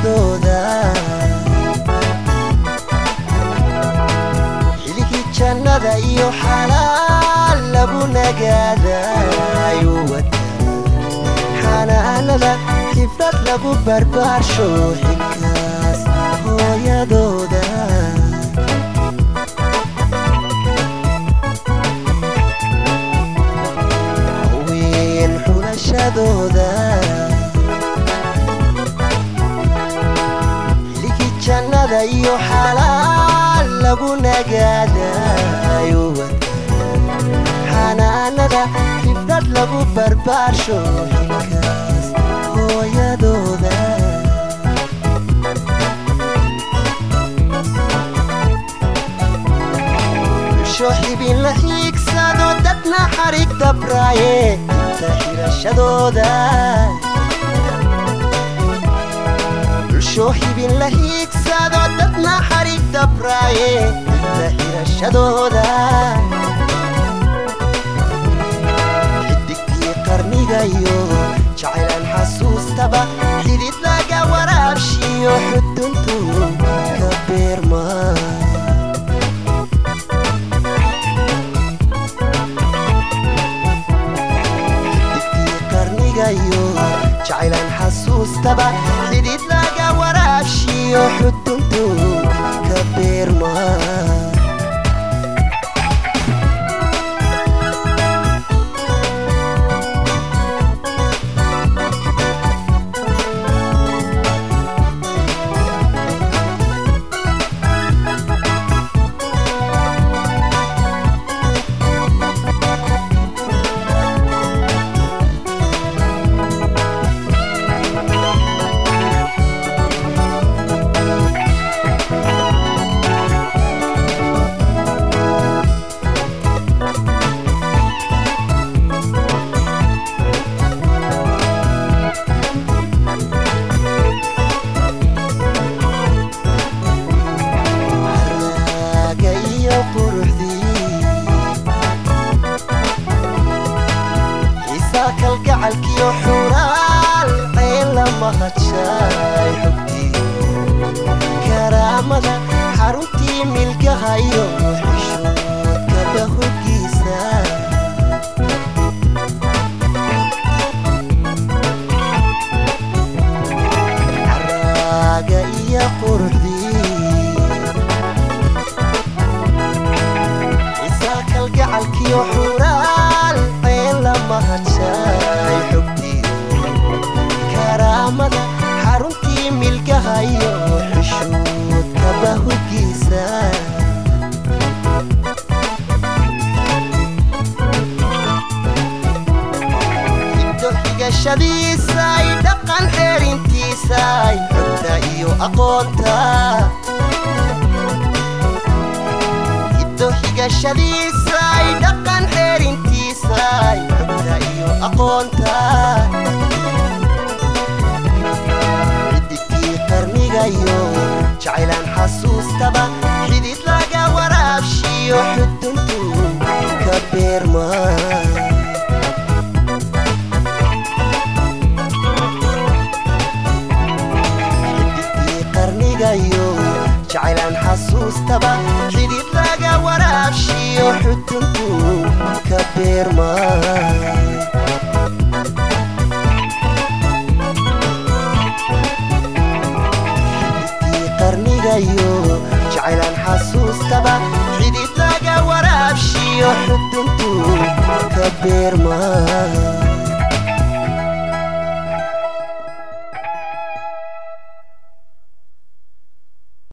hooyadooda xiligii jannada iyo xalaal lagu nagaadayu wada xanaanada xifrad lagu barbaarsho xilkaas hooyadooda haween xulashadooda xiligii jannada iyo xalaal lagu nagaadayu wada xanaanada xifrad lagu barbaarsho xilkaas hooyadooda bulsho xibin la xiigsado dadna xarig dabraaye inta xirashadooda bulsho xibin la xiigsado dadna xarig dabraaye inta xirashadooda xidigtii qarnigayo jacaylan xasuustaba xidid laga waraabshiyo xuduntu ka beerma xidigtii qarnigayo jacaylan xasuustaba xidid laga waraabshiyo xuduntu ka beerma haraaga iyo quruxdii xiisaa kalgacalkiyo xuraal ceen la mahadshaaay xogtii karaamada xaruntii milgaha iyo xishoodkaba hoggiisa haraaga iyo quruxdii isaa kalgacalkiyo xuraal ceen la mahadshaaay xogtii karaamada xaruntii milgaha iyo xishoodkaba hoggiisa hiddo xigashadiisay dhaqan xeerintiisay xogta iyo aqoonta hiddo xigashadiisay dhaqan xeerintiisay xogta iyo aqoonta xidigtii qarnigayo jacaylaan xasuustaba xidid laga waraabshiyo xuduntu ka beerma xidigtii qarnigayo jacaylaan xasuustaba xidid laga waraabshiyo xuduntu ka beerma xidigtii qarnigayo jacaylaan xasuustaba xidid laga waraabshiyo xuduntu ka beerma